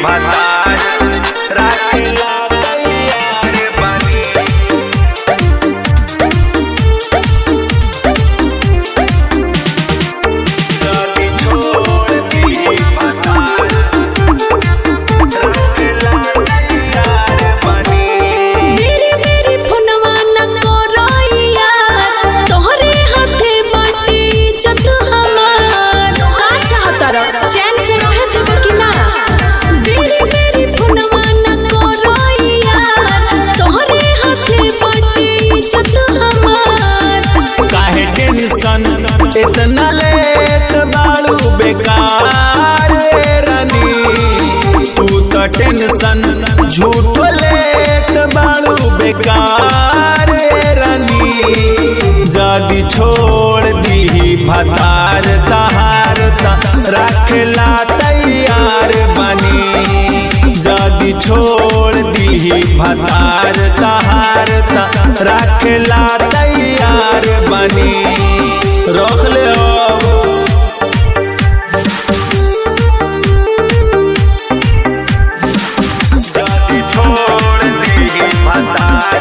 भतार राखेला तैयार बानी जदी छोड़ दी भतार राखेला तैयार बानी मेरी मेरी फोनवा न करइया तोहरे हाथे बाटी इज्जत हमार का चाहतर चैन से रह जब कि ना मेरी मेरी फोनवा न करइया तोहरे हाथे बाटी इज्जत हमार काहे टेंशन इतना लेत बाड़ू बेकार रानी तू तो टेंशन झूठ लेत बाड़ू बेकार रानी जदी छोड़ दी भतार तहार त रखला तैयार बनी जदी छोड़ दी भतार तहार त रखला तैयार बनी रख ले अब जदी छोड़ दी भतार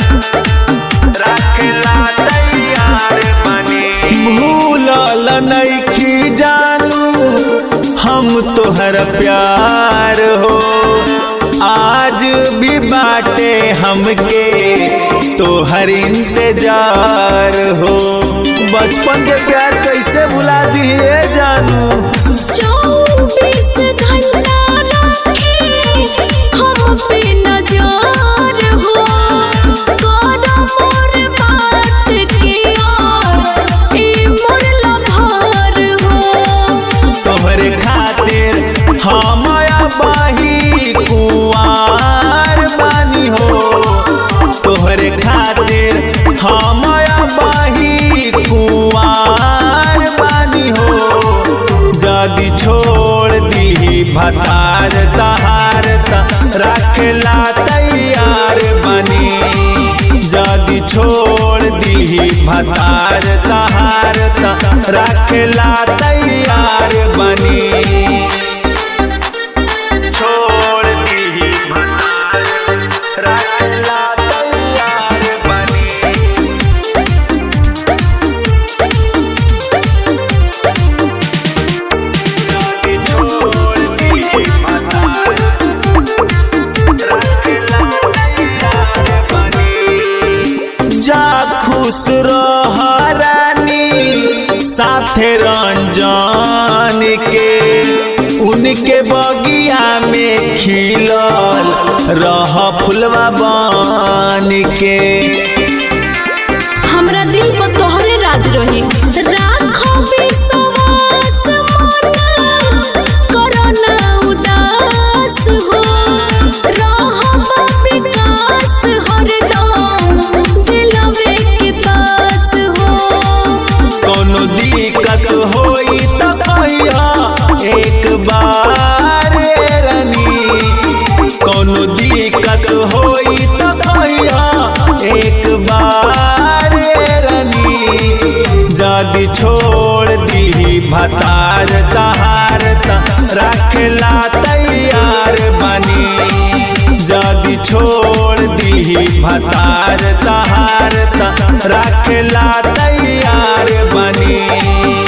रखला तैयार बनी भूलल नइखी जानू हम तोहर प्यार हो आज भी बाटे हमके तोहर इंतजार हो बचपन के प्यार कैसे भुला दिए जानू चौबीस घंटा रखे हम पे नजर हो करो मोर बात के और ए मोर लभार हो तोहरे खातिर हम बाही कुआर बानी हो तोहरे खातिर हम बाही कुआर बानी हो जदी छोड़ दी भतार तहार त रखला तैयार बनी जदी छोड़ दी भतार तहार त रखला तैयार बनी छोड़ दी भतार रखला तैयार बनी जदी छोड़ दी भतार रखला तैयार बनी जा खुश रह रानी साथे रंजन के उनके बगिया में खिलल रह फुलवा बन के हमरा दिल पर तोहरे राज रही राखो विश्वास मना करो ना उदास हो रहो विकास हरदम दिलवे के पास हो कोनो दिक्कत होई त कहिया एक बार रानी कोनो दिक्कत होई त कहिया एक बार रानी जदी छोड़ दी भतार तहार त रखला तैयार बनी जदी छोड़ दी भतार तहार त रखला तैयार बनी